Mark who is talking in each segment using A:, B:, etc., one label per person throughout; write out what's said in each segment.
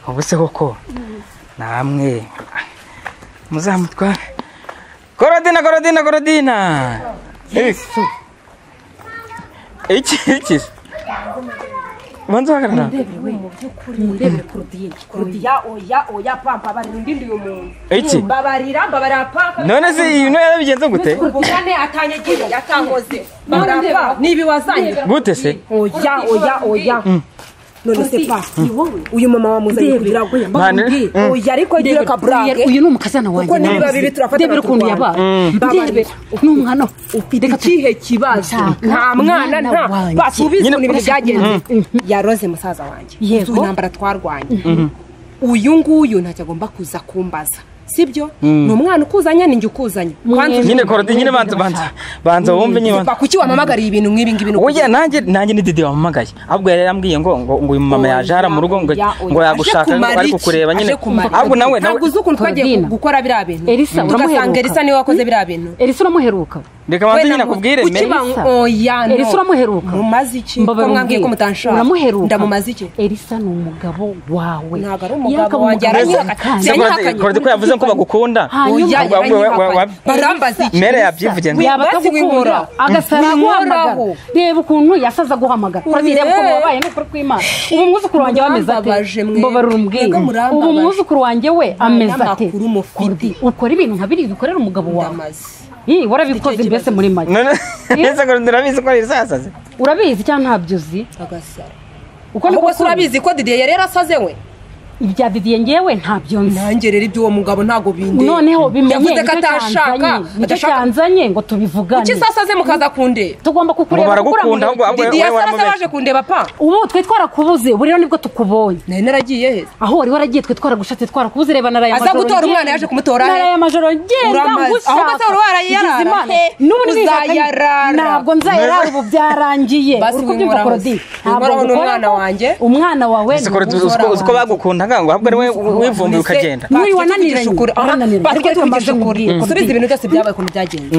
A: ubu se koko namwe muzamutwa gorodina gorodina gorodina yesu iki iki banza uhagarara
B: murebere kurudiyeni
C: oya oya oya pampa barira undi uyu muntu
A: iki
C: mbabarira mbabarira pampa
A: none se iyi ntoya yabigenze gute
C: ubugane atanyagiye yatankoze
B: ndeba.
C: mbarapa nibi wazanye
A: gute se
C: oya oya oya none se pa uyu mama wamuzanye kugira ngo
A: Mane.
C: yambaye oya ariko agira kaburage
B: uyu ni umukazana wanjye
C: kuko niba
B: navuze.
C: bibi turafata
B: ndebere ukuntu yabaye ndebe n'umwana we.
C: ufite ikihe kibazo nta mwana nta
B: wanjye.
C: basubiza
A: Nyine
C: ukuntu ibintu
B: urashaka-
C: byagenze yaroze musaza wanjye
B: Yego.
C: uzi intambara twarwanye uyu nguyu ntacyo agomba kuza kumbaza sibyo ni umwana ukuzanye ninjye ukuzanye Kwanza
B: Nyine
C: uzi-
A: nyine korodi nyine banza banza banza wumve nyine
C: Ziva kuki wamamagariye ibintu nk'ibi ngibi ni
A: oya nanjye nanjye ni didi wamamagaye ahubwo yari yarambwiye ngo ngo ngo uyu mama yaje hara mu rugo ngo
C: Oya, oya.
A: ngo yagushaka
C: Aje kumara
A: ari
C: iki?
A: kukureba nyine
C: Aje kumara iki?
A: ahubwo nawe nawe
C: ntabwo uzi ukuntu twagiye
B: Claudine.
C: gukora biriya bintu
B: Elisa,
C: tugasanga
B: uramuheruka.
C: elisa niwe wakoze biriya bintu
B: elisa uramuheruka
A: reka banze nyine
C: namuzi.
A: akubwire
C: Kuki
A: mbere
C: bang-
B: Elisa.
C: oya no
B: elisa uramuheruka
C: mumaze iki ko
B: Mbabarira
C: mwambwiye ko
B: umbwire.
C: mutanshaka
B: uramuheruka
C: ndamumaze iki
B: elisa ni umugabo wawe
C: Ntabwo ari umugabo
B: Yakaba
C: wanjye,
B: umugabo
C: aranyihakanye.
B: kandi.
A: Se korodi-
C: yanyihakanye.
A: korodi ko yavuze ko bagukunda
B: Hanyuma-
C: Oya,
A: Ahubwo wowe- wowe- wowe-
C: yaranyihakanye. barambaza iki
A: mere yabyivuge nde
B: yaba
C: Basi winkora.
B: atagukunda agasara aguhamagara
C: Winkora aho.
B: reba ukuntu yasaza aguhamagara urazi reba ukuntu
C: Oye.
B: wabaye n'ukuri kw'imana ubu mwuzukuru wanjye we ameze
C: Murambabaje
B: ate
C: mwe.
B: mbabarira umbwire
C: Mwebwe murambabaje.
B: ubu mwuzukuru wanjye we ameze ate
C: n'amakuru mufite.
B: Kurdi, ukora ibintu nka biriya dukorera umugabo wawe
C: Ndamaze.
B: Ih, warabikoze mbese muri make
A: none ese korodi urabizi ko ari sasaze
B: urabizi cyangwa ntabyo uzi
C: agasara
B: uko
C: ahubwo
B: niko
C: se urabizi ko didiye yari yarasaze we
B: ibya didiye ngewe ntabyo nzi
C: nanjye rero iby'uwo mugabo ntabwo bindeba
B: noneho bimenye
C: yavuze ko
B: nicyo
C: atashaka
B: cyanzanye nicyo
C: adashaka
B: cyanzanye ngo tubivugane
C: kuki sasaze mukaza kundeba
B: tugomba
A: Ngo
B: kukureba
A: baragukunda,
B: kukuramurira.
A: ahubwo- ahubwo-
C: didiye
A: wowe
C: asaraze
A: waramubeshye.
C: baje kundeba pa
B: ubu twe twarakubuze ubu rero nibwo tukubonye
C: nari naragiye he
B: aho wari waragiye twe twaragushatse twarakubuze reba naraye
C: Aza gutora umwana yaje kumutora he?
B: naraye amajoro ngenda
C: Uramaze.
B: ngushaka
C: Ahubwo se wari warayarara
B: Ngize Imana.
C: he?
B: n'ubu nishakanye.
C: Uzayarara.
B: ntabwo nzayarara ubu byarangiye
C: Basi
B: Uri kubyumva
C: winkoraho.
B: Claudine? Ntabwo
C: Winkoraho ni
B: ngukoraho.
C: umwana wanjye.
B: umwana wawe
A: ese korodi uzi ko- uzi ko bagukundaga ngo ahubwo ari wowe wivumbi ukagenda
B: Niba wananiranye, wananiranye. Ariko reka mbanze nkubwire.
C: subiza ibintu byose byabaye ukuntu byagenze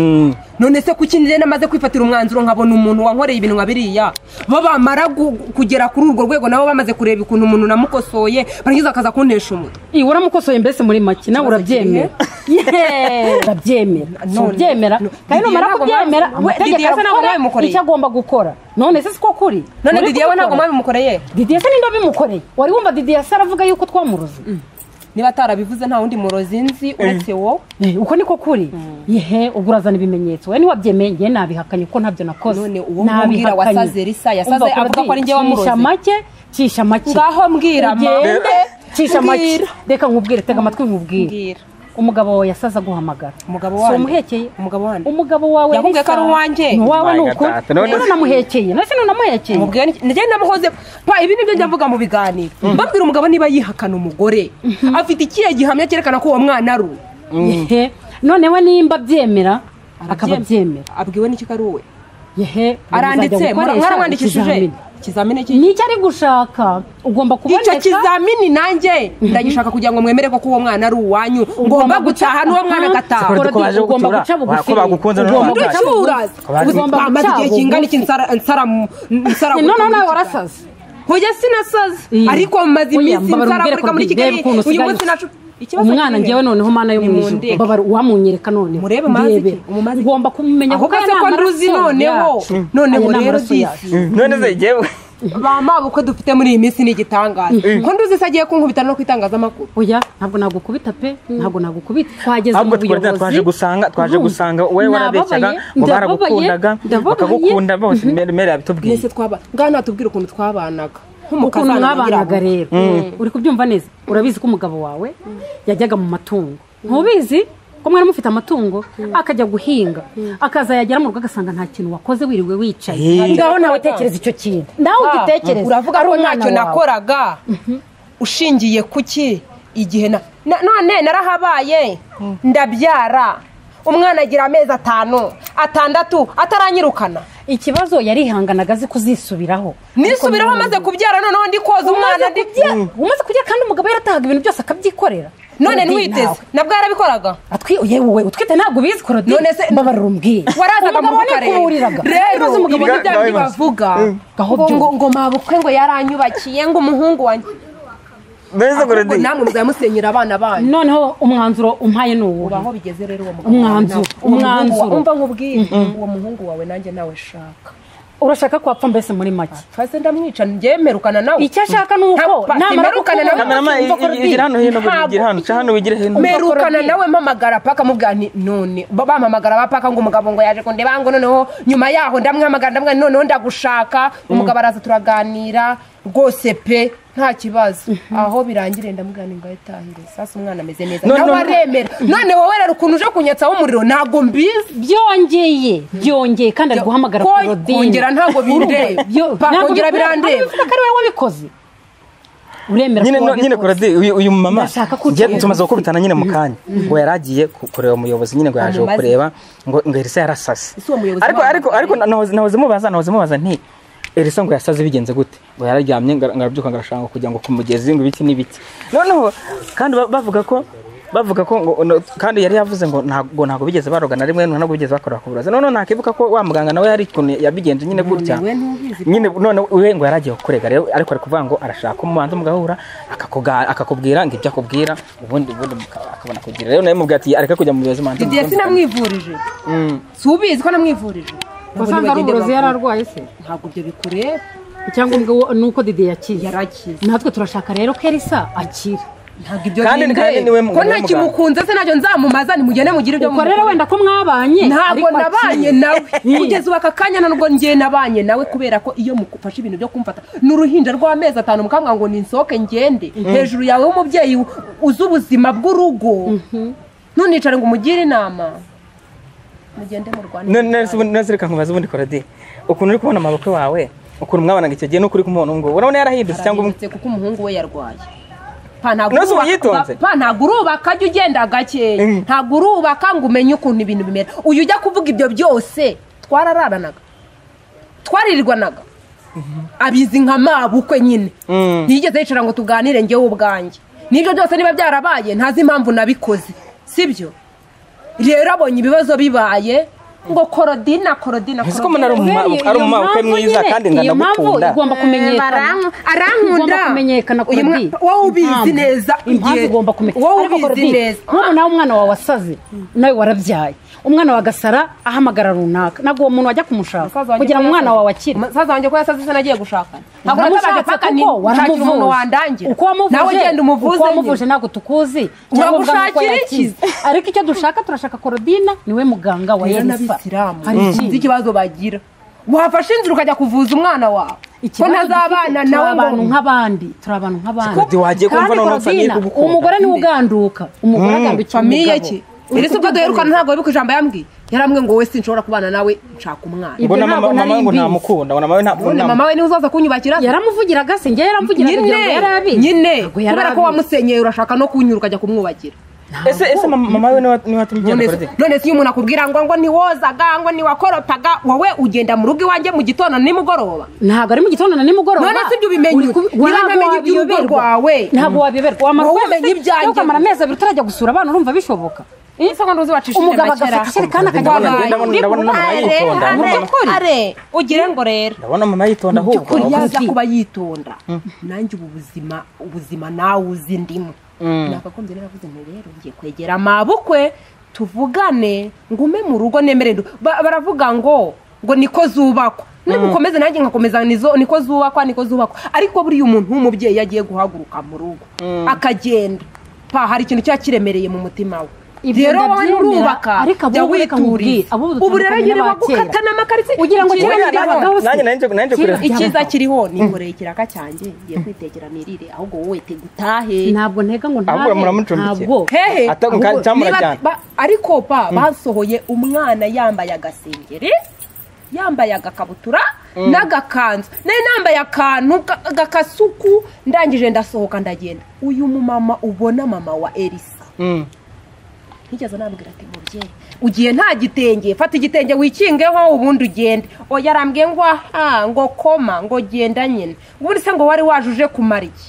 C: none se kuki njye namaze kwifatira umwanzuro nkabona umuntu wankoreye ibintu nka biriya bo bamara gu- kugera kuri urwo rwego nabo bamaze kureba ukuntu umuntu namukosoye barangiza akaza kuntesha umutwe
B: Ih, waramukosoye mbese muri make nawe
C: Ikibazo
B: urabyemera Yeee, urabyemera
C: None-
B: ntubyemera
C: no-
B: kandi
C: Didier
B: numara
C: ntabwo
B: kubyemera
C: mwabi-
B: amategeko
C: Didier se ntabwo
B: arakora
C: mwabimukoreye.
B: icyo agomba gukora none se siko kuri
C: none
B: Muri
C: didiye we ntabwo
B: kubikora.
C: mwabimukoreye
B: didiye se ninde wabimukoreye wari wumva didiye se aravuga yuko twamuroze
C: niba atarabivuze nta wundi murozi nzi uretse wowe
B: Eh, uko niko kuri yehe ubwo urazana ibimenyetso we niwabyemeye njye nabihakanye kuko ntabyo nakoze
C: None uwo mubwira wasaze Elisa, yasaze
B: Umva,
C: avuga ko
B: Claudine,
C: ari njye wamuroze.
B: cisha make cisha make
C: ngaho mbwira
B: ugende cisha make
C: Mbwira.
B: reka nkubwire tega amatwi nkubwire
C: mbwira
B: umugabo wawe yasaze aguhamagara
C: Umugabo
B: Si
C: wanjye?
B: umuhekeye
C: Umugabo wanjye?
B: umugabo wawe
C: Yakubwiye ko ari
B: Elisa,
C: uwanjye?
B: ni uwawe ni uko
A: Gatatu, none-
B: rero namuhekeye none se nunamuhekeye
C: mubwira ni njye namuhoze pa ibi nibyo njya mvuga mu biganiro mbabwira umugabo niba yihakana umugore afite ikihe gihamya cyerekana ko uwo mwana ari uwe
B: yehe nonewe nimba abyemera akaba abyemera
C: abwiwe n'iki ko ari uwe
B: yehe
C: aranditse
B: muzajya gukoresha
C: mwaramwandikishije
B: ikizamini.
C: ikizamini cy'iki
B: nicyo ari gushaka ugomba
C: icyo
B: kuboneka
C: kizamini nanjye ndagishaka kugira ngo mwemere ko uwo mwana ari uwanyu ngomba gutaha n'uwo mwana agataha
A: Siporo dukomeje
B: Ugomba
A: gucyura.
B: guca bugufi.
A: Ko bagukunze none
B: Ugomba
A: wababyaye.
B: guca bugufi.
C: ndacyura
B: Ugomba
C: amaze igihe
B: guca
C: kingana iki
B: bugufi.
C: nsara nsara mu- nsara
B: Ni noneho
C: muri
B: nawe
C: Kigali.
B: warasaze
C: hoya sinasaze
B: Iya.
C: ariko maze
B: Oya,
C: iminsi
B: mbabara
C: nsara
B: umbwire
C: muri muri
B: Claudine,
C: kigali
B: reba ukuntu
C: uyu
B: usigaye
C: munsi
B: usa.
C: nacu ikibazo
B: umwana
C: kimwe.
B: njyewe noneho mana yo mu ijuru
C: Nimundeke.
B: babara uwamunyereka noneho
C: Murebe mazi iki?
B: Ndebe.
C: Umumazi iki?
B: ugomba kumumenya
C: Aho gase
B: aya
C: ko
B: ni
C: nduzi
B: amaraso
C: noneho.
B: yacu.
C: Noneho
B: Aya ni
C: rero
B: amaraso
C: disi.
B: yacu.
A: none se yewe
C: bamaba uko dufite muri iyi minsi ni igitangaza ko nduzi se agiye kunkubita no ku itangazamakuru
B: oya ntabwo nagukubita pe ntabwo nagukubita twageze mu
A: ahubwo twari
B: buyobozi
A: twaje gusanga twaje
B: Urumva?
A: gusanga wowe warabeshyaga
B: Nababaye,
A: ngo
B: ndababaye,
A: baragukundaga
B: ndababaye.
A: bakagukunda bose mere mere yabitubwiye
C: mbese twaba ngaho natubwira ukuntu twabanaga
B: ukuntu
C: nk'umukazana
B: mwabanaga
C: nyirabura.
B: rero uri kubyumva neza urabizi ko umugabo wawe yajyaga mu matungo ntubizi ko mwari mufite amatungo akajya guhinga akaza yagera mu rugo agasanga nta kintu wakoze wiriwe wicaye ngaho nawe tekereza icyo kintu nawe
C: Ah,
B: ugitekereza
C: uravuga
B: ari
C: ko
B: umwana
C: ntacyo
B: wawe.
C: nakoraga ushingiye kuki igihe na na- none narahabaye ndabyara umwana agira amezi atanu atandatu ataranyirukana
B: ikibazo yarihanganaga azi kuzisubiraho
C: nisubiraho
B: Ariko
C: maze kubyara noneho ndi koza umwana ndi
B: umaze umaze kugira kandi umugabo yaratahaga ibintu byose akabyikorera
C: none
B: Claudine,
C: ntwiteze
B: nawe.
C: nabwo yarabikoraga
B: atwi yewe utwite ntabwo ubizi korodine
C: None se-
B: mbabarira umbwire
C: warazaga mu
B: Umugabo
C: bukwe rero.
B: nikuburiraga.
C: rero
B: Ibibazo umugabo
C: ibi ni
A: nibyo
C: bya
A: nawe
C: bindi
A: maze.
C: bavuga
B: Gaho
C: ngo
B: byumva.
C: ngo ngo mabukwe ngo yaranyubakiye ngo umuhungu wanjye
A: mbese ngo
C: ahubwo namwe muzamusenyera abana banyu
B: noneho umwanzuro umpaye ni uwo
C: ubaho bigeze rero uwo mugabo
B: Umwanzuro,
C: wawe nawe. Uwo muhungu wa-
B: umwanzuro.
C: umva nkubwiye uwo muhungu wawe nanjye nawe shaka
B: urashaka kwapfa mbese muri make
C: fase ndamwica ngemerukana nawe
B: icyo ashaka ni uko
C: Papa,
B: namara
C: imerukana nawe.
A: kamerama
B: gukunda
A: igira hano hino buri
C: Ntabwo.
A: igira hano ca hano wigira hino
C: merukana nawe mpamagara paka mubwira nti none ba- bampamagara ba paka ngo umugabo ngo yaje kundeba ngo noneho nyuma yaho ndamwamagara ndamwamagara noneho ndagushaka umugabo araza turaganira rwose pe nta kibazo aho birangire ndamubwira ngo ayitahire sasa umwana ameze neza
A: None-
C: nawe aremera none wowe rero ukuntu uje kunyatsaho umuriro ntabwo mbizi
B: byongeye byongeye kandi ari guhamagara
C: Ko-
B: Claudine.
C: kongera ntabwo bindeba.
B: Byo-
C: Pa,
B: ntabwo
C: kongera
B: bi-
C: birandeba.
B: ntabwo bivuga ko ari wowe wabikoze uremera
A: nyine
B: ko
A: no- nyine
B: wabikoze.
A: kuradi uyu uyu mama
B: Ndashaka ko
A: ngiye
B: ucunga.
A: tumaze gukubitana nyine mu kanya ngo yari agiye ku- kureba umuyobozi nyine ngo yaje
C: Amubaze.
A: kureba ngo ngo elisa yarasase
C: Ese uwo muyobozi
A: ariko
C: wabo-
A: ariko ariko na- nahoze nahoze mubaza nahoze mubaza nti elisa ngo yasaze bigenze gute ngo yararyamye ngo arabyuka ngo arashaka kugira ngo ku mugezi ngo ibiti n'ibiti noneho kandi ba- bavuga ko bavuga ko ngo no- kandi yari yavuze ngo ntabwo ntabwo bigeze baroga na rimwe ntabwo bigeze bakora ku burozi noneho nakibuka ko wa muganga nawe yari ukuntu yabigenje nyine gutya
C: we ntubizi.
A: nyine none we ngo yari agiye kukurega rero ariko ari kuvuga ngo arashaka umubanza mugahura akakuga- akakubwira ngo ibyo akubwira ubundi ubundi muka- akabona kugira rero nawe mubwira ati areka kujya mu buyobozi manza
C: didiye sinamwivurije si ubizi ko namwivurije
B: wasanga ari uburozi yari arwaye se
C: ntabwo ibyo bikureba
B: icyangombwa wo- ni uko didi yakize
C: yarakize
B: natwe turashaka rero ko elisa akira
C: ntabwo ibyo
A: Kandi-
C: bindeba.
A: kandi niwe mu-
C: ko
A: niwe
C: nta
A: muganga.
C: kimukunze se nacyo nzamumaza nimugende mugire ibyo
B: ubwo rero
C: mumukora.
B: wenda ko mwabanye
C: ntabwo
B: ariko
C: nabanye
B: akiri.
C: nawe
B: Mm.
C: kugeza ubu aka kanya ntabwo ngiye nabanye nawe kubera ko iyo mufashe ibintu byo kumfata ni uruhinja rw'amezi atanu mukambwira ngo ninsohoke ngende hejuru yawe w'umubyeyi u- uzi ubuzima bw'urugo ntunicare ngo umugire inama mugende murwane
A: none reka nkubaze ubundi korade ukuntu uri kubona amaboko wawe ukuntu mwabanaga icyo gihe nuko uri kumubona ubu ngubu urabona yarahindutse cyangwa umu-
C: Arahindutse kuko umuhungu we yarwaye Pa, ntabwo
A: Nonese ubu
C: urubaka-
A: yitonze?
C: pa, ntabwo urubaka jya ugenda gakeya
A: Mm.
C: ntabwo urubaka ngo umenye ukuntu ibintu bimera uyu ujya kuvuga ibyo byose twarararanaga twaririrwanaga abizi nka mabukwe nyine
A: Mm.
C: ntiyigeze yicara ngo tuganire ngewe ubwanjye n'ibyo byose niba byarabaye ntazi impamvu nabikoze sibyo rero abonye ibibazo bibaye ngo korodina korodina
A: Nzi ko umuntu ari
C: korodina.
A: umuma-
B: Uhereye
A: ari
B: iyo
A: umumabukwe
B: mpamvu
A: mwiza
B: nyine,
A: kandi
B: iyo mpamvu
A: ndanagukunda
B: igomba kumenyekana
C: Barank- arankunda.
B: Igomba kumenyekana
C: Uyu mwa-
B: Claudine.
C: wowe ubizi
B: Impamvu.
C: neza,
B: impamvu
C: igihe-
B: igomba kumenyekana
C: wowe
B: Ariko
C: ubizi
B: Claudine,
C: neza.
B: nk'ubu nawe umwana wawe wasaze nawe warabyaye umwana wa gasara ahamagara runaka ntabwo uwo muntu wajya
C: Musaza
B: kumushaka
C: wanjye
B: kugira
C: ko
B: ngo umwana
C: yasaze-
B: wawe akire
C: musaza wanjye ko yasaze se nagiye gushakana ntabwo natabaje paka ni nshakira umuntu wandangira
B: uko
C: nawe genda umuvuze
B: wamuvuje
C: nyine.
B: ntabwo tukuzi cyangwa ubwanwa ko
C: Uragushakira
B: yakize. ariko icyo dushaka turashaka korodina niwe muganga wa
C: rero
B: yerisa
C: n'abisilamu
B: hari
C: sinzi
B: ikindi
C: ikibazo bagira wafashe inzira ukajya kuvuza umwana wawe ko
B: Ikibazo
C: ntazabana
B: dufite, turi
C: nawe
B: abantu
C: ngo
B: nk'abandi turi abantu nk'abandi
A: Kodi wagiye kumva
B: Kandi
A: noneho usa
B: Claudine,
A: n'igugukunda.
B: umugore niwe uganduka umugore agandukiye
C: famiye
B: umugabo.
C: ki Elisa ubwo duherukana ntabwo wibuka ijambo yambwiye yarambwiye ngo wowe sinshobora kubana nawe nshaka umwana
B: Ibyo
A: mbona
B: ntabwo
A: mama mama
B: nari
A: ngo
B: mbizi.
A: ntamukunda mbona mama we nta-
C: none
A: nta-
C: mama we niwe uzaza kunyubakira
B: yaramuvugiraga se njye yaramvugiraga
C: nyine
B: kugira ngo yarabizi
C: nyine
B: Ntabwo yari
C: kubera ko
B: abizi.
C: wamusenyeye urashaka no kunyura ukajya kumwubakira
A: ese ese mama mama we niwe niwe watumye ugenda
C: none
A: korade
C: se- none se iyo umuntu akubwira ngo ngo ntiwozaga ngo ntiwakoropaga wowe ugenda mu rugo iwanjye mu gitondo nimugoroba
B: ntabwo ari mu gitondo na nimugoroba
C: None se ibyo ubimenya
B: Uri ku-
C: ute? Niba
B: ntabwo
C: ntamenya iby'urugo
B: wabiyoberwa.
C: rwawe.
B: ntabwo wabiyoberwa wamara
C: Wowe
B: ukwezi-
C: umenya ibyanjye.
B: wowe ukamara amezi abiri utarajya gusura abana urumva bishoboka
C: ese ngo ntuzi wacishije
B: umugabo
C: makera
B: agafata ijerekani akajya
A: Ndabona- ndabona- ndabona mama yitonda.
C: Are, are, ugire ngo rero
A: ndabona mama yitonda ahubwo
C: ko yaza
B: Kuki?
C: kuba yitonda nanjye ubu buzima ubuzima nawe uzi ndimo nakagombye naravuze nti rero ngiye kwegera amabukwe tuvugane ngume mu rugo nemere ndu- ba- baravuga ngo ngo niko zubakwa nimukomeze nanjye nkakomeza nizo niko zubakwa niko zubakwa ariko buriya umuntu w'umubyeyi iyo agiye guhaguruka mu rugo akagenda pa hari ikintu cyaba kiremereye mu mutima we
B: Ibyo
C: rero wowe
B: ndabyemera,
C: nurubaka
B: ariko
C: jya
B: abo reka
C: wituriza
B: nkubwire, abo
C: ubu rero
B: dutandukanye
C: nyine
B: n'abakera.
C: bagukata n'amakarisi
B: ugira ngo
C: Ikibazo
B: kibe
C: cyabagaho
B: byabagaho se.
A: nanjye nanjye nanjye
B: Kibe-
A: kureba
C: icyiza kiriho ninkoreye ikiraka cyanjye ngiye kwitekera mirire ahubwo wowe te gutahe
B: ntabwo ntega ngo
A: ahubwo
B: ntabe
A: muramucumbikira
B: ntabwo
C: hehe
A: Ata-
C: ahubwo
A: cyamurajyana.
C: niba- ba- ariko pa basohoye umwana yambaye agasengeri yambaye agakabutura n'agakanzu nari nambaye akantu ga- gakasuku ndangije ndasohoka ndagenda uyu mumama ubona mama wa elisa
A: Mm.
C: ntigeze nambwira ati mubyeyi ugiye nta gitenge fata igitenge wikingeho ubundi ugende oya arambwiye ngo aha ngo koma ngo genda nyine ubundi se ngo wari waje uje kumara iki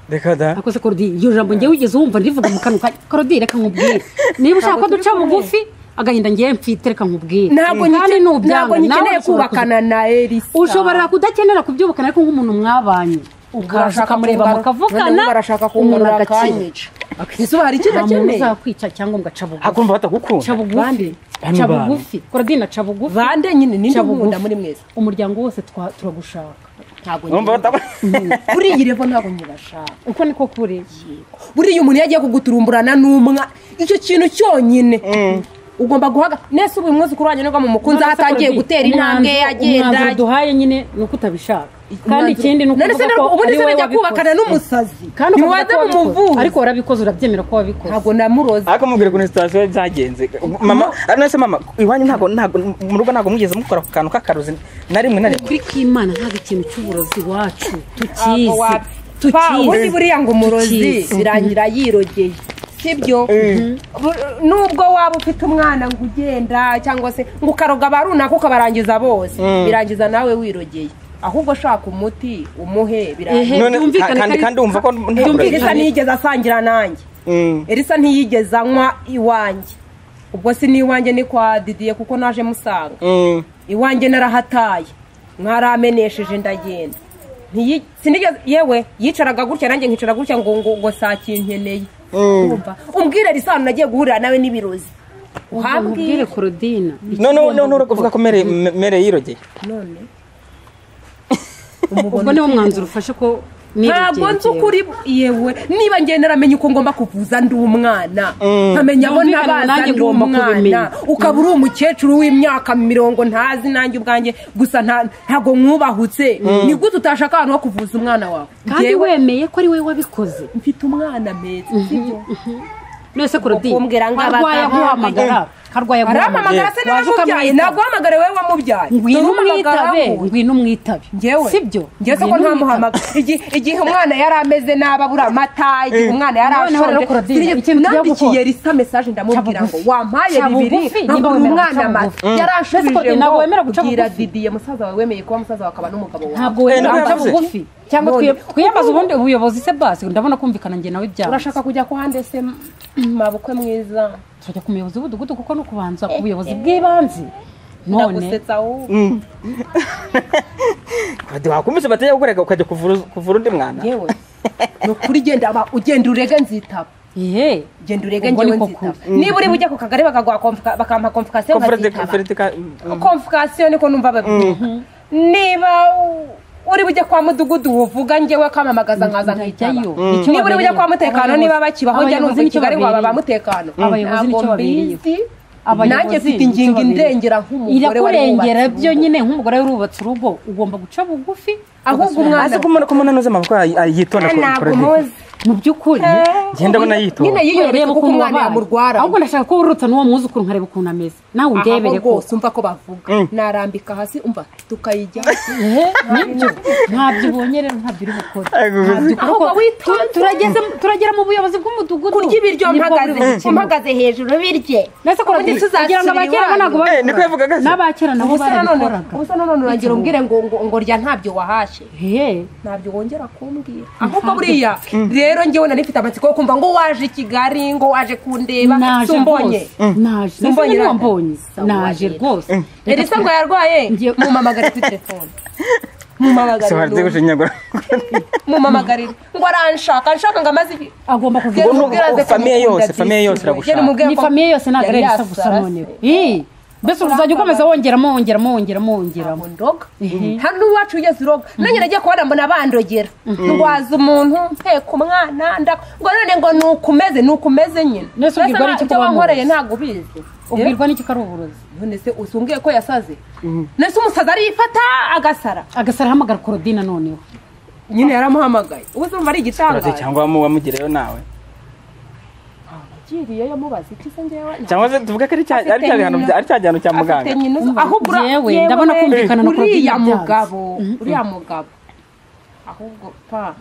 A: reka da
B: akoze korodi iryo jambo ngewe wigeze wumva ndivuga mu kanwa kanjye korodi reka nkubwire niba ushaka ko duca bugufi agahinda ngewe mfite reka nkubwire
C: ntabwo
B: Kandi
C: nyike-
B: nubyanga,
C: ntabwo
B: nawe
C: nyikeneye
B: ushobora kuza-
C: kubakana na elisa
B: ushobora kudakenera kubyubukana ariko nk'umuntu mwabanye ukaza ukamureba mukavugana
D: noneho barashaka
B: umuntu
D: kunkurura
B: agakinyica
D: akanyica
C: ese hari icyiza
B: nta muntu
C: akeneye
B: uzakwica cyangwa ngo aca bugufi
A: hakumva
B: aca
A: batagukunda
B: bugufi
A: Bami
B: aca
A: bami.
B: bugufi korodina aca bugufi
C: bande nyine ninde
B: Cya bugufi.
C: nkunda muri mwese
B: umuryango wose twa- turagushaka
D: ntabwo
A: numva batagu
C: buriya irembo ntabwo nyibashaka
B: uko niko kuri
C: buriya umuntu iyo agiye kuguturumburana n'umwa icyo kintu cyonyine ugomba guhaga nese ubu umwuzukuru wanjye nubwo mu mukunzi aho atangiye gutera intambwe ye agenda
B: umwanzuro duhaye nyine ni uko utabishaka kandi ikindi ni
C: none se
B: ukuvuga
C: none
B: ko
C: ubundi
B: ari
C: se
B: wowe
C: najya kubakana
B: wabikoze
C: n'umusazi
B: kandi ukavuga
C: ntiwaza
B: ko wabikoze
C: mumuvuzi
B: ariko warabikoze urabyemera ko wabikoze
C: ntabwo namuroza
A: ariko mubwire ukuntu sitasiyo byagenze mama ariko se mama iwanyu ntabwo ntabwo mu rugo ntabwo mwigeze mukora ku kantu k'akaruzi na rimwe na rimwe
B: ukuri kw'imana ntabwo ikintu cy'uburozi iwacu
C: ntabwo
B: tukizi
C: wapfa ubundi
B: tukizi
C: buriya ngo umurozi
B: Tukizi.
C: birangira yirogeye sibyo Bu- nubwo waba ufite umwana ngo ugenda cyangwa se ngo ukaroga ba runaka ukabarangiza bose birangiza nawe wirogeye ahubwo shaka umuti umuhe birangiza
B: Ehe,
A: None,
B: byumvikane
A: kandi-
B: ko ari-
A: kandi wumva ko nta-
B: byumvikane-
C: elisa ntiyigeze asangira nanjye
A: Mm.
C: elisa ntiyigeze anywa iwanjye ubwo si n'iwanjye ni kwa didiye kuko naje musanga
A: Mm.
C: iwanjye narahataye mwaramenesheje ndagenda Ntiyi- sinigeze yewe yicaraga gutya nanjye nkicara gutya ngo ngo ngo saa kinkeneye Urumva? umbwire risano nagiye guhurira nawe n'ibirozi
B: uhambwire
C: uhambwire
B: korodina
A: none none uravuga ko mere mere yirogeye
C: none
B: ubwo niwo mwanzuro ufashe ko
C: ntabwo nzi ukuri yewe niba ngenda naramenye uko ngomba kuvuza ndi umwana nkamenya abo
B: Byumvikane,
C: nabaza
B: nanjye
C: ndi
B: ugomba kubimenya.
C: umwana ukaba uri umukecuru w'imyaka mirongo ntazi nanjye ubwanjye gusa nta- ntabwo mwubahutse ni gute utashaka ahantu ho kuvuza umwana wawe
B: kandi
C: Njyewe
B: wemeye ko ari wowe wabikoze
C: mfite umwana meza sibyo
B: none se korodina
C: kumbwira ngo
B: karwaye
C: abaza-
B: aguhamagara karwaye aguhamagara
C: arampamagara se nawe
B: Waje
C: wamubyaye
B: ukamwitaba.
C: ntabwo uhamagare wowe wamubyaye
B: ngwino
C: Turamuhamagara
B: umwitabe
C: wowe.
B: ngwino umwitabe
C: njyewe
B: sibyo
C: njyewe se ko
B: Ngwino
C: ntamuhamagara Igi- igihe umwana yari ameze nabi abura amata igihe umwana yari
B: Noneho rero
C: ashonje
B: Claudine, ikintu tugiye gukora.
C: nandikiye risa mesaje ndamubwira ngo
B: bugufi.
C: wampaye
B: Ca
C: bibiri
B: bugufi, niba
C: nkabura
B: wemera
C: umwana
B: guca
C: amata
B: bugufi.
C: yari
B: Mbese
C: anshubije
B: Claudine,
C: ngo
B: ntabwo wemera guca
C: bwira
B: bugufi.
C: didiye musaza wawe wemeye kuba musaza wawe akaba n'umugabo wawe
B: ntabwo wemera
A: Eh,
B: guca
A: none-
B: bugufi cyangwa
C: None-
B: twi- twiyambaze ubundi ubuyobozi se basi ndabona kumvikana njye nawe byawe
C: urashaka kujya ku hande se m- mabukwe mwiza
B: tujya ku muyobozi w'umudugudu kuko no kubanza ku buyobozi bw'ibanze none
C: ndagusetsa wowe
A: wakumvise batajya gukoreka ukajya kuvura kuvura undi mwana
C: yewe ni ukuri genda aba- ugenda urege nzitaba
B: yewe
C: genda urege
B: Ubwo
C: njyewe
B: niko
C: nzitaba niba uri bujya ku kagari bakaguha komfuka- bakampa komfikasiyo
A: Confront-
C: nkazitaba
A: confront-
C: komfikasiyo niko numva babwira niba u- uri bujye kwa mudugudu wuvuga njyewe kamamagaza nkaza nkitaba
B: Njyayo. Nicyo
C: niba uri bujye kwa
B: babereye.
C: mutekano
B: Abayobozi-
C: niba bakibaho njya
B: abayobozi
C: numva i
B: nicyo
C: kigali ngo
B: babereye.
C: baba mutekano
B: Abayobozi
C: Ntabwo
B: nicyo babereye.
C: mbizi.
B: Abayobozi
C: nanjye mfite
B: nicyo
C: ingingo
B: babereye.
C: indengera nk'umugore wari
B: irakurengera
C: wubatse
B: byo nyine nk'umugore wari wubatse urugo ugomba guca bugufi
C: ahubwo
A: azi
C: umwana
A: ko umuntu ko umuntu anoza amaboko yitonda ku
C: ntabwo
A: kuri
C: muzi
B: mu by'ukuri
A: ngenda abona yitonda
C: nyine yiyoreye kuko umwana yamurwara
B: ahubwo ndashaka ko uruta n'uwo mwuzukuru nkareba ukuntu ameze nawe undebere
C: aho rwose umva ko bavuga
A: Mm.
C: narambika hasi umva tukayijya
B: nibyo ntabyo ubonye rero ntabyo uri bukore
A: Ahubwo
B: Ntabyo ukora
C: ahubwo
B: ko-
C: witonze.
B: tu- turageze turagera mu buyobozi bw'umudugudu
C: kurya ibiryo
B: Nibwo
C: mpagaze
B: buri bukemura.
C: mpagaze hejuru birye
B: mbese ko
C: Ubundi
B: kugira ngo
C: tuzasubira
B: abakera
C: iwanyu.
B: ntabwo babikoraga.
A: Eh, niko yavugaga se.
B: n'abakera nabo
C: Ubuse na none-
B: barabikoraga
C: ubuse na none urangire umbwire ngo ngo- ngo rya ntabyo wahashye
B: Ehe.
C: ntabyo wongera kumbwira ahubwo buriya rero njyewe nari mfite amatsiko yo kumva ngo waje i kigali ngo waje kundeba
B: naje
C: sumbonye
B: rwose naje
C: Sumbonye
B: mbonye
C: rero.
B: wambonye
C: Sawa
B: naje
C: rero.
B: rwose Reka
C: elisa ngo yarwaye
B: Ngiye-
C: mumamagare kuri telefone
A: sobanutse
C: mumamagare
A: gushinyagura
C: mumamagarire ngo aranshaka anshaka ngo amaze ibi
B: agomba
C: Genda
B: kuvuga
A: Ubu-
C: umubwire aze
A: ubu- famiye
C: kumukunda
A: yose,
C: byisumbuye.
A: famiye yose iragushaka.
C: Genda umubwire
B: ni
C: ko
B: famiye yose ntabwo
C: yari
B: ari elisa gusa
C: yasarase.
B: noneho Ih, mbese uruzajya ukomeza wongeramo wongeramo wongeramo wongeramo
C: ntabwo ndoga hano iwacu ugeze uroga nanjye nagiye kubona mbona bandogera ndwaza umuntu mpeka umwana nda- ngo none ngo ni uko umeze ni uko umeze nyine
B: None
C: Mbese
B: se ubwirwa n'iki
C: nta-
B: ko
C: ibyo wankoreye
B: bamuzi?
C: ntabwo ubizi
B: ubwirwa n'iki ko ari uburozi
C: none se usumbwiye ko yasaze none se umusaza arifata agasara
B: agasara ahamagara korodina noneho
C: nyine yaramuhamagaye ubu se ari
A: Uraze
C: igitangaza
A: cyangwa wamu- wamugireyo nawe
C: agiriyeyo mubaza iki se ngewe
A: cyangwa se tuvuge ko ari cya ari cya bihano bya- ari cya gihano cya muganga
C: afite nyina uzi- ahubwo ura-
B: Yewe,
C: yewe,
B: ndabona kumvikana na Claudine
C: uriya
B: byanze.
C: mugabo uriya mugabo ahubwo pa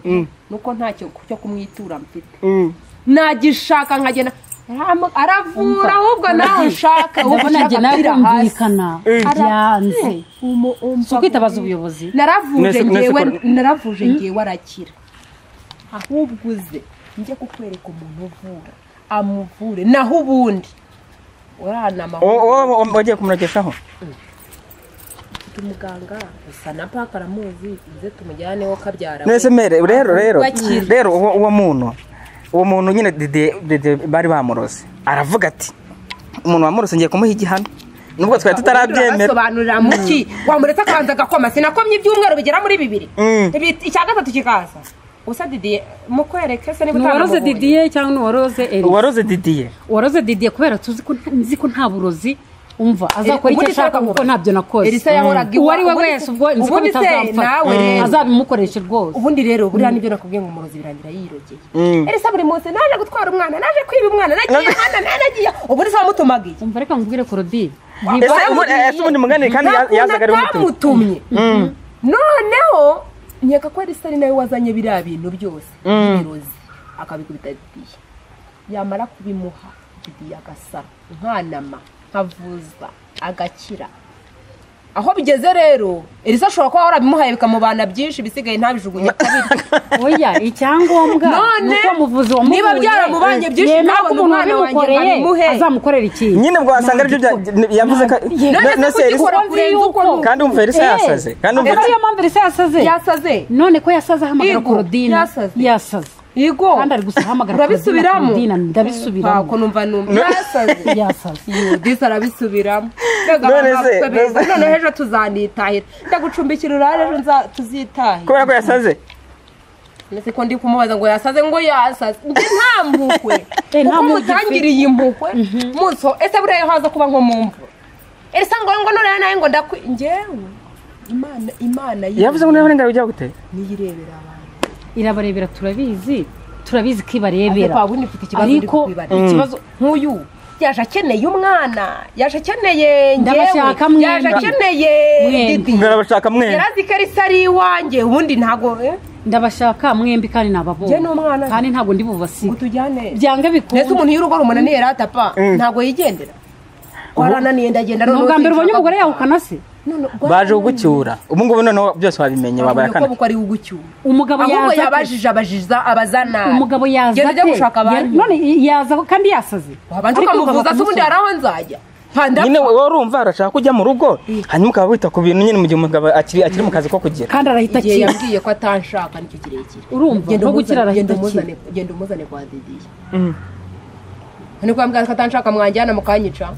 C: nuko ntacyo cyo kumwitura mfite
A: Mm.
C: nagishaka nkagenda aramu- aravura ahubwo nawe ushaka ahubwo
B: ndabona jye
C: ushaka
B: nawe
C: kwira hasi
B: kumvikana byanze
C: Umu- umva-
B: si ukwitabaza ubuyobozi
C: naravuje
A: Mwese- mwese
C: ngewe
A: kora-
C: naravuje ngewe arakira ahubwo uze njye kukwereka umuntu uvura amuvure naho ubundi uranama
A: uwo uwo wagiye kumurogekaho
D: umuganga gusa na paka aramuzi uze tumujyaneho kabyara we.
A: nese mere rero rero
D: Bakira.
A: rero uwo uwo muntu uwo muntu nyine dede dede bari bamurose aravuga ati umuntu wamurose ngiye kumuha igihano nubwo twari tutarabyemera
C: basobanurira muki wamuretse akanza agakoma sinakomye ibyumweru bigera muri bibiri
A: Mm.
C: Ibi- icya gatatu kikaza gusa didiye mukwereke se niba
B: uwaroze
C: utanamububuye.
B: didiye cyangwa n'uwaroze eri
A: uwaroze didiye
B: uwaroze didiye kubera tuzi ko nta- nzi ko nta burozi umva azakora icyo
C: ubundi se
B: ashaka kuko
C: akamubaza.
B: ntabyo nakoze
C: Elisa yahoraga iwa-
B: uwo ari we
C: ubundi-
B: wese ubwo nzi ko
C: ubundi se nawe
B: bitazamfata
C: rero.
B: azabimukoreshe rwose
C: ubundi rero buriya nibyo nakubwiye ngo umurozi birangira yirogeye
A: Mm.
C: erisa buri munsi naje gutwara umwana naje kwiba umwana nagiye hano nagiye ubundi se wamutumagiye
B: umva reka nkubwire korodire
A: ese ubundi ese ubundi muganire kandi ya- yazaga ari umutima
C: bamutumye noneho nkeka ko elisa ari nawe wazanye biriya bintu byose ibirozi akabikubita didiye yamara kubimuha didiye agasara nkanama nkavuza agakira aho bigeze rero elisa ashobora kuba warabimuhaye bikamubana byinshi bisigaye ntabijugunye kabiri
B: oya icyangombwa
C: None,
B: nuko umuvuzi wamuhuye
C: niba byaramubanye byinshi,
B: yemera
C: nawe
B: ko umuntu
C: umwana wanjye
B: wabimukoreye
C: nkabimuhe.
B: azamukorera ikintu
A: nyine ubwo wasanga aribyo bya- yavuze ko
C: None se
A: nese
C: kugikora
A: Elisa-
C: kurenza uko ni uko.
A: kandi umva elisa yasaze kandi umva
B: rero iyo mpamvu elisa yasaze
C: yasaze
B: none ko yasaze ahamagara
C: Yigo,
B: korodine
C: yasaze.
B: yasaze
C: yego
B: kandi ari gusa ahamagara
C: urabisubiramo
B: korodine
C: ntako
B: ndabisubiramo
C: numva numva yasaze
B: yasaze
C: disi arabisubiramo mbega
A: None
C: abantu
A: se-
C: bafite beza
A: none-
C: none ejo tuzanitahira ndagucumbikira urare ejo nza- tuzitahira
A: kubera ko yasaze
C: ndetse ko ndi kumubaza ngo yasaze ngo yasaze Njye nta mpuhwe
B: Eh, nta
C: kuko
B: mpuhwe
C: mutangiriye impuhwe muso ese buriya haza kuba nko mu mvura ese ngo ngo none nawe ngo ndakwi ngewe imana imana
A: yavuze ngo niba uburenganzira bujya gute
C: niyirebera abantu
B: irabarebera turabizi turabizi ko
C: ese
B: ibarebera
C: kwa bundi mfite ikibazo ndi
B: ariko
C: kubibarira.
B: ikibazo
C: nk'uyu yaje akeneye umwana yaje akeneye njyewe
B: Ndabashaka
C: yaje
B: mwembi.
C: akeneye
B: Mwembi.
C: didi
A: ngarabashaka mwembi
C: yarazi ko elisa ari iwanjye ubundi ntabwo eh,
B: ndabashaka mwembi kandi nababonye
C: Njye n'umwana.
B: kandi ntabwo ndi bubasibe
C: ngo tujyane
B: byange
C: ndetse
B: bikunde
C: umuntu y'urugo rumunaniye ratapa ntabwo yigendera warananiye ndagenda
B: ni ubwa mbere ubonye umugore
C: yahukana
B: yahukana se
A: baje kugucyura ubu ngubu noneho byose wabimenye wabaye akana
C: ko ari ugucyura
B: umugabo
C: ahubwo
B: yaza ate?
C: yabajije abajiza abazana
B: umugabo yaza
C: genda ujya
B: ate?
C: gushaka abandi
B: Ya- none yaza kandi yasaze
C: wabanza
B: Ariko
C: ukamuvuza se
B: ukava
C: ubundi hari aho nzajya mpanda
A: nyine wowe urumva arashaka kujya mu rugo hanyuma ukaba wita ku bintu nyine mu gihe umugabo akiri akiri mu kazi ko kugira
B: kandi arahita
C: igihe
B: akira
C: yambwiye ko atanshaka nicyo kirekire
B: urumva
C: Genda
B: no
C: umuzane-
B: gukira
C: genda
B: arahita akira
C: umuzane genda umuzane kwa didiye niko yambwira ko atanshaka mwanjyana mukanyica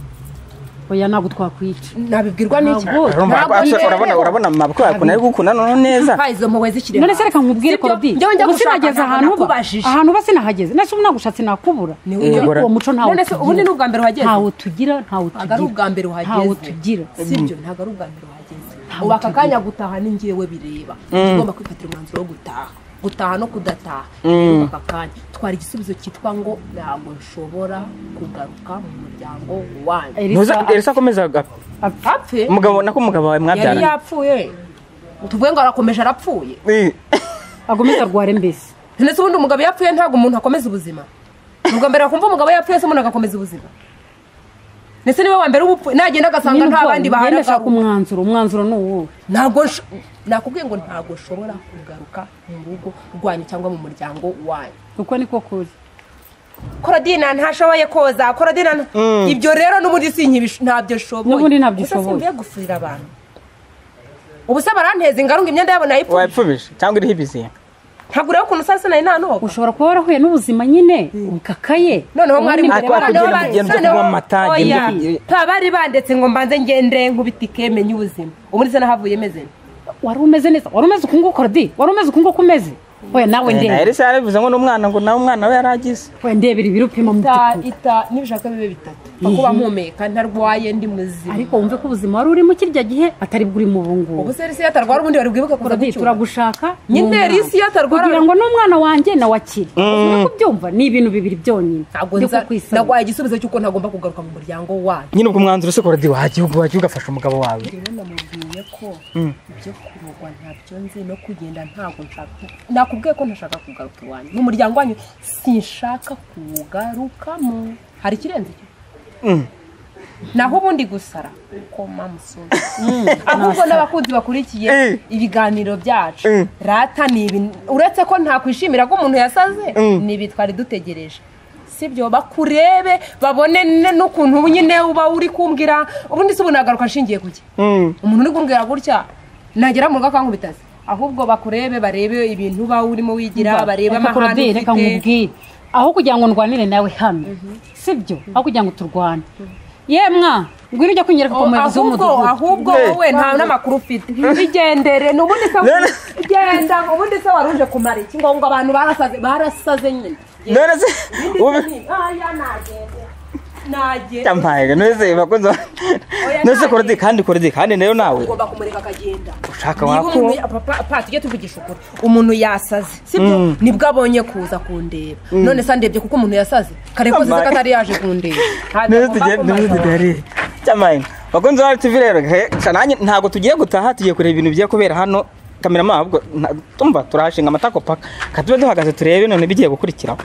B: oya ntabwo twakwica
C: nabibwirwa n'iki
B: Ntabwo.
A: urumva
C: Ntabwo
A: urabona-
C: yiberewe.
A: urabona urabona mabukwe yakuna ari gukunda noneho neza
C: Ha, izo mpuhwe zikirema
B: none se reka nkubwire korodi
C: njyewe njya
B: ubu
C: gushaka
B: sinageze
C: ntabwo
B: ahantu uba
C: nakubajije.
B: ahantu uba sinahageze nese ubu nagushatse nakubura
C: Niwe
A: Eh,
B: Ariko
A: bora-
B: uwo muco ntawo
C: None se
B: tugira.
C: ubundi ni ubwa mbere uhageze?
B: ntawo tugira ntawo
C: ntabwo ari ubwa
B: tugira
C: mbere
B: ntawo
C: uhageze
B: tugira
C: sibyo ntabwo ari ubwa mbere uhageze ubu aka kanya gutaha ni njyewe bireba tugomba kwifatira umwanzuro wo gutaha gutaha no kudataha Reba aka kanya twara igisubizo cyitwa ngo ntabwo nshobora kugaruka mu muryango wanjye
A: ntuze
B: Elisa-
A: elisa akomeza agapfa
C: apfe
A: umugabo nako umugabo wawe
C: yari
A: mwabyaranye
C: yapfuye tuvuge ngo arakomeje arapfuye
A: Eh,
B: agomeza arware mbese
C: ndetse ubundi umugabo yapfuye ntabwo umuntu akomeza ubuzima ni ubwa mbere wakumva umugabo yapfuye se umuntu agakomeza ubuzima ndetse niba wa mbere w'ubupfuye nagenda agasanga nta bandi bahari
B: ashaka umwanzuro umwanzuro ni uwuhe
C: ntabwo nsho- nakubwiye ngo ntabwo nshobora kugaruka mu rugo rwanyu cyangwa mu muryango wanyu
B: uko ni ko kuri
C: korodina ntashoboye koza korodina nta- ibyo rero n'ubundi si nkibisho- ntabyo nshoboye
B: N'ubundi ntabyo
C: Gusa
B: ushoboye.
C: simbiye gufurira abantu ubu se baranteza ingarunga imyenda yabo nayipfuye
A: wayipfubije cyangwa iriho ibizinga
C: ntabwo ureba ukuntu sasa nari nanoga
B: ushobora kuba warahuye n'ubuzima nyine ukakaye
C: noneho
B: Ubundi
C: mwari
B: mbere
A: Ariko
B: barandeba-
A: akubwira ngo ugende kunywa amata, ugende ugire-
C: bari bandetse ngo mbanze ngende nkubita ikeme ny'ubuzima ubu ndetse nahavuye meze nte.
B: wari umeze neza wari umeze uku nguko rodi wari umeze uku nguko umeze oya nawe
A: Eh, na
B: ndebe
A: elisa yarabivuze ngo n'umwana ngo nawe umwana we yari agize
B: oya ndebera ibiro upima mu
C: ita
B: by'ukuri
C: ita nibishaka bibe bitatu kuba mpumeka ntarwaye ndi muzima
B: ariko wumve ko ubuzima wari urimo kirya gihe atari bwo urimo ubu ngubu
C: ubu se risi yatarwara ubundi bari bwibuke kora
B: Rodi,
C: gucyura
B: turagushaka
C: Nyine
B: ni umwana.
C: Elisa iyo atarwara-
B: kugira ngo n'umwana wanjye nawe akire uri kubyumva ni ibintu bibiri byonyine
C: ntabwo
B: Ndi
C: nza
B: kukwisaba.
C: nagwaye igisubizo cy'uko ntagomba kugaruka mu muryango wanyu
A: nyine ubwo umwanzuro usi korodi wagiye ubwo wagiye ugafasha umugabo wawe
C: rero namubwiye ko ibyo kurogwa ntabyo nzi no kugenda ntabwo nshaka nakubwiye ko ntashaka kugaruka iwanyu mu muryango wanyu sinshaka kuwugarukamo hari ikirenze cyo naho ubundi gusara uko mamusoro ahubwo n'abakunzi bakurikiye
A: Eh.
C: ibiganiro byacu
A: Eh.
C: rata ni ibi uretse ko ntakwishimira ko umuntu yasaze ni ibi twari dutegereje sibyo bakurebe babone ne- n'ukuntu nyine uba uri kumbwira ubundi si ubu nagaruka nshingiye kuki
A: Mm.
C: umuntu uri kumbwira gutya nagera mu rugo akankubita se ahubwo bakurebe barebe ibintu uba urimo wigira barebe
B: reka
C: amahane
B: kurabye reka
C: ufite
B: nkubwire aho kugira ngo ndwanire nawe hano sibyo aho kugira ngo turwane yemwa ngwino ujya kwinyereka ku
C: Oh,
B: muyobozi
C: ahubwo
B: w'umudugudu
C: ahubwo
A: Eh.
C: wowe nta n'amakuru ufite bigendere ni ubundi se
A: None-
C: genda ubundi se wari uje kumara iki ngo ngo abantu barasaze barasaze nyine
A: none se ubu
C: nagenda
A: cyampaye none se bakunze ba-
C: Oya,
A: none se
C: ntaye.
A: korodi kandi korodi kandi nayo nawe
C: ugomba kumureka akagenda
A: ushaka
C: niba
A: wakuru
C: umuntu papa pa tujye tuvugisha ukuri umuntu yasaze sibyo
A: Mm.
C: nibwo abonye kuza kundeba none se ndebye kuko umuntu yasaze kare kose
A: Amaye.
C: ko atari yaje kundeba Ntabwo
A: none
C: agomba
A: tugiye none
C: kumara.
A: tudari cyamaye bakunze ba TV rero he, sha nanjye ntago tugiye gutaha tugiye kureba ibintu bigiye kubera hano kamera ahubwo nta- tumva turahashinga amatako paka katube duhagaze turebe none bigiye gukurikiraho